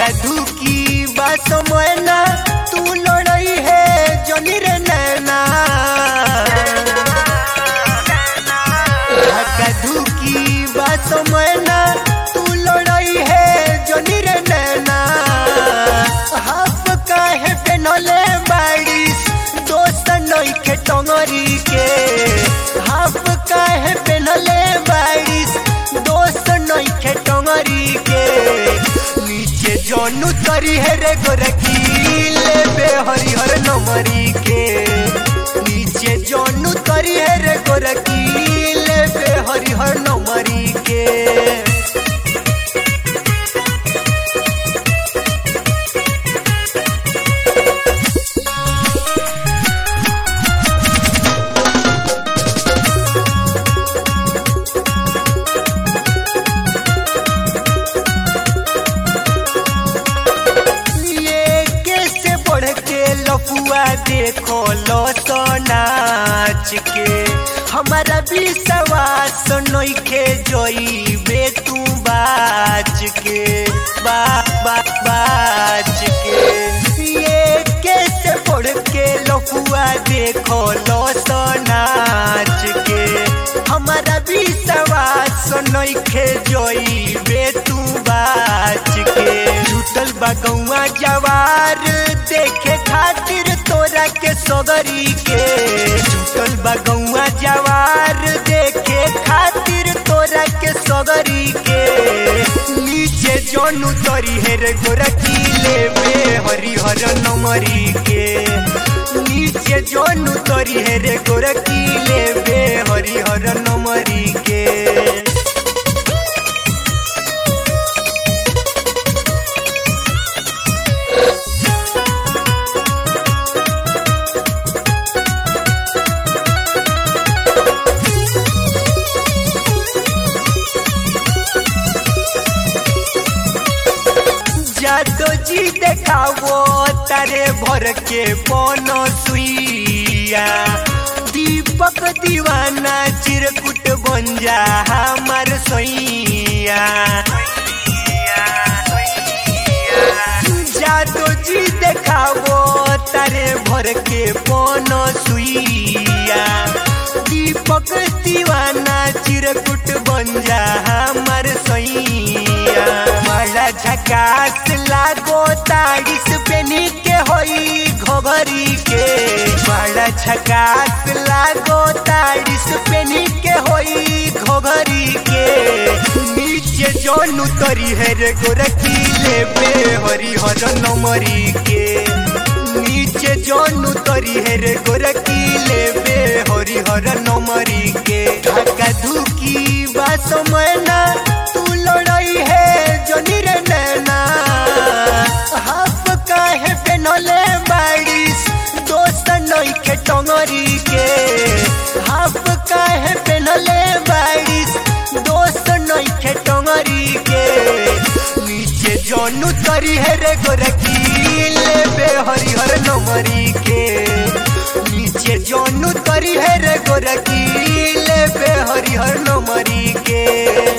धुकी बात मैना तू लड़ई है जनी रे नैना धुकी बात मैना तू लड़ई है जनी रे नैना हाफ काहे पेनले बारिश दोस्त नइखे टंगरी के हाफ काहे पेनले बारिश दोस्त नइखे टंगरी के नीचे जनु तरी है रे गोरखी लेबे हरिहर नमरी के नीचे जनु तरी है रे गोरखी लेबे हरिहर नमरी के ये कैसे बढ़ के लफुआ देखो लो तो नाच के हमारा विश्वास नइखे जोई बे तू बाच के बा बा बाच के ये कैसे बढ़ के लफुआ देखो लो तो नाच के हमारा विश्वास नइखे जोई बे तू बाच के जुटल बगौआ जवार देखे खातिर तोरा के सगरी के जुटल बगौआ जवार देखे खातिर तोरा के सगरी के नीचे जनु तरी है रे गोरखी लेबे हरिहर नमरी के नीचे जनु तरी है रे गोरखी लेबे हरिहर नमरी के जादो जी देखावो तारे भर के पन सुइया दीपक दीवाना चिरकुट बन जा हमार सैया जादो जी देखावो तारे भर के पन सुइया दीपक दीवाना चिरकुट बन जा हमार सैया बड़ा झकास लागो ताड़िस पेनी के होई घोघरी के बड़ा झकास लागो ताड़िस पेनी के होई घोघरी के नीचे जनु तरी है रे गोरखी लेबे हरिहर नमरी के नीचे जनु तरी है रे गोरखी लेबे हरिहर नमरी के ढाका धुकी बास मैना तू लड़ई है जनी रे नैना हाफ काहे पेनले बारिश दोस्त नइखे टंगरी के हाफ काहे पेनले बारिश दोस्त नइखे टंगरी के नीचे जनु तरी है रे गोरखी लेबे हरिहर नमरी के नीचे जनु तरी है रे गोरखी लेबे हरिहर नमरी के